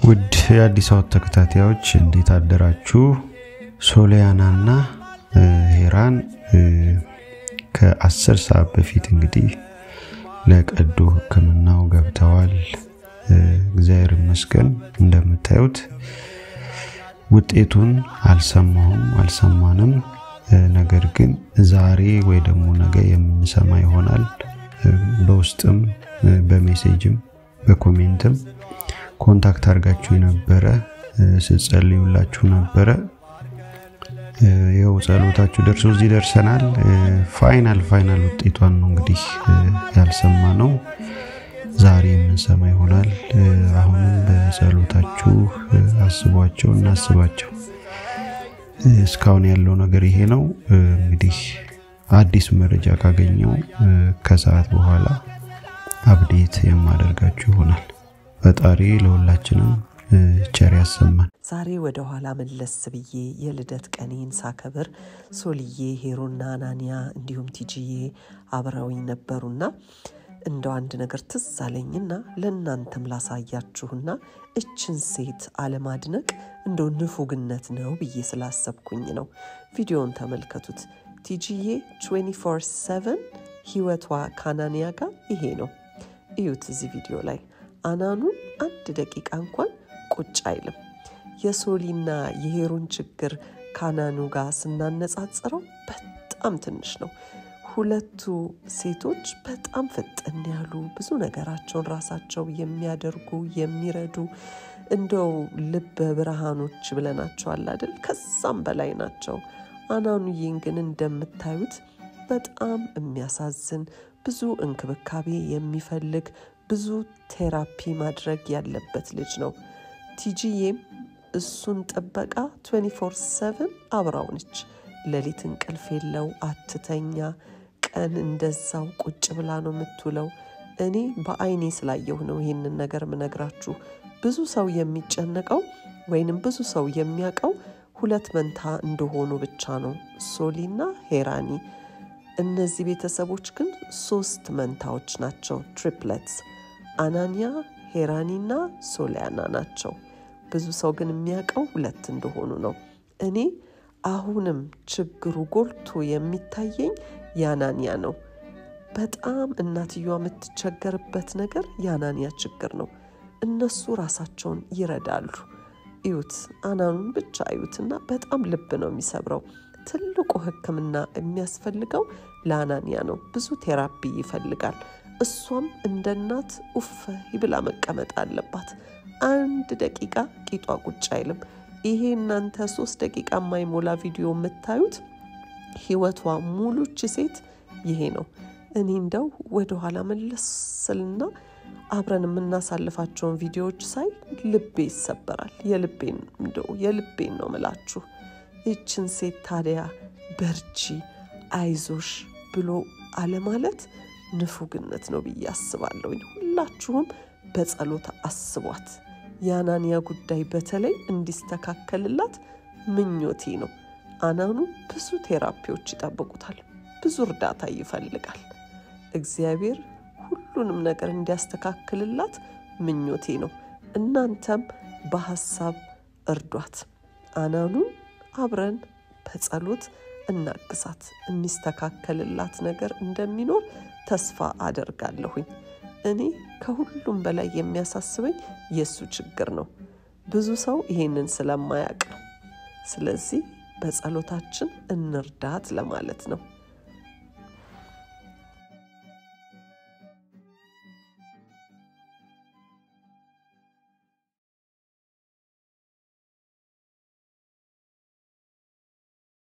ውድ የአዲስ አበባ ተከታታዮች እንዴት አደራችሁ? ሶሊያናና ሄራን ከአስር ሰዓት በፊት እንግዲህ ለቀዶ ሕክምናው ገብተዋል። እግዚአብሔር ይመስገን። እንደምታዩት ውጤቱን አልሰማሁም አልሰማንም። ነገር ግን ዛሬ ወይ ደግሞ ነገ የምንሰማ ይሆናል። በውስጥም በሜሴጅም በኮሜንትም ኮንታክት አድርጋችሁ የነበረ ስጸልዩላችሁ ነበረ። ይኸው ጸሎታችሁ ደርሶ እዚህ ደርሰናል። ፋይናል ፋይናል ውጤቷን ነው እንግዲህ ያልሰማ ነው ዛሬ የምንሰማ ይሆናል። አሁንም በጸሎታችሁ አስቧቸው፣ እናስባቸው። እስካሁን ያለው ነገር ይሄ ነው። እንግዲህ አዲስ መረጃ ካገኘው ከሰዓት በኋላ አብዴት የማደርጋችሁ ይሆናል። ፈጣሪ ለሁላችንም ቸር ያሰማን። ዛሬ ወደ ኋላ መለስ ብዬ የልደት ቀኔን ሳከብር ሶልዬ፣ ሄሮና አናንያ እንዲሁም ቲጂዬ አብረውኝ ነበሩና እንደው አንድ ነገር ትዝ አለኝና ለእናንተም ላሳያችሁና እችን ሴት አለማድነቅ እንደው ንፉግነት ነው ብዬ ስላሰብኩኝ ነው። ቪዲዮውን ተመልከቱት። ቲጂዬ 24/7 ህይወቷ ከአናንያ ጋር ይሄ ነው። እዩት እዚህ ቪዲዮ ላይ አናኑ አንድ ደቂቃ እንኳን ቁጭ አይልም። የሶሊና የሄሮን ችግር ከአናኑ ጋር ስናነጻጽረው በጣም ትንሽ ነው። ሁለቱ ሴቶች በጣም ፍጥን ያሉ ብዙ ነገራቸውን ራሳቸው የሚያደርጉ የሚረዱ እንደው ልበ ብርሃኖች ብለናቸዋል አይደል? ከዛም በላይ ናቸው። አናኑዬን ግን እንደምታዩት በጣም የሚያሳዝን ብዙ እንክብካቤ የሚፈልግ ብዙ ቴራፒ ማድረግ ያለበት ልጅ ነው። ቲጂዬም እሱን ጥበቃ 24/7 አብራው ነች። ሌሊት እንቅልፍ የለው አትተኛ። ቀን እንደዛው ቁጭ ብላ ነው የምትውለው። እኔ በአይኔ ስላየሁ ነው ይህንን ነገር ምነግራችሁ። ብዙ ሰው የሚጨነቀው ወይንም ብዙ ሰው የሚያውቀው ሁለት መንታ እንደሆኑ ብቻ ነው፣ ሶሊና ሄራኒ። እነዚህ ቤተሰቦች ግን ሶስት መንታዎች ናቸው፣ ትሪፕለትስ። አናንያ፣ ሄራኒና ሶሊያና ናቸው። ብዙ ሰው ግን የሚያውቀው ሁለት እንደሆኑ ነው። እኔ አሁንም ችግሩ ጎልቶ የሚታየኝ የአናንያ ነው። በጣም እናትየዋ የምትቸገርበት ነገር የአናንያ ችግር ነው። እነሱ ራሳቸውን ይረዳሉ። እዩት፣ አናኑን ብቻ እዩትና በጣም ልብ ነው የሚሰብረው። ትልቁ ሕክምና የሚያስፈልገው ለአናንያ ነው። ብዙ ቴራፒ ይፈልጋል። እሷም እንደ እናት ኡፍ ብላ መቀመጥ አለባት። አንድ ደቂቃ ቂጧ ቁጭ አይልም። ይሄ እናንተ ሶስት ደቂቃ የማይሞላ ቪዲዮ የምታዩት ህይወቷ ሙሉች ሴት ይሄ ነው። እኔ እንደው ወደኋላ መለስ ስልና አብረን የምናሳልፋቸውን ቪዲዮዎች ሳይ ልቤ ይሰበራል። የልቤን እንደው የልቤን ነው ምላችሁ። ይችን ሴት ታዲያ በርቺ፣ አይዞሽ ብሎ አለማለት ንፉግነት ነው ብዬ አስባለሁኝ። ሁላችሁም በጸሎት አስቧት። የአናንያ ጉዳይ በተለይ እንዲስተካከልላት ምኞቴ ነው። አናኑ ብዙ ቴራፒዎች ይጠብቁታል። ብዙ እርዳታ ይፈልጋል። እግዚአብሔር ሁሉንም ነገር እንዲያስተካክልላት ምኞቴ ነው። እናንተም በሀሳብ እርዷት። አናኑን አብረን በጸሎት እናግሳት። የሚስተካከልላት ነገር እንደሚኖር ተስፋ አደርጋለሁኝ። እኔ ከሁሉም በላይ የሚያሳስበኝ የእሱ ችግር ነው። ብዙ ሰው ይሄንን ስለማያውቅ ነው። ስለዚህ በጸሎታችን እንርዳት ለማለት ነው።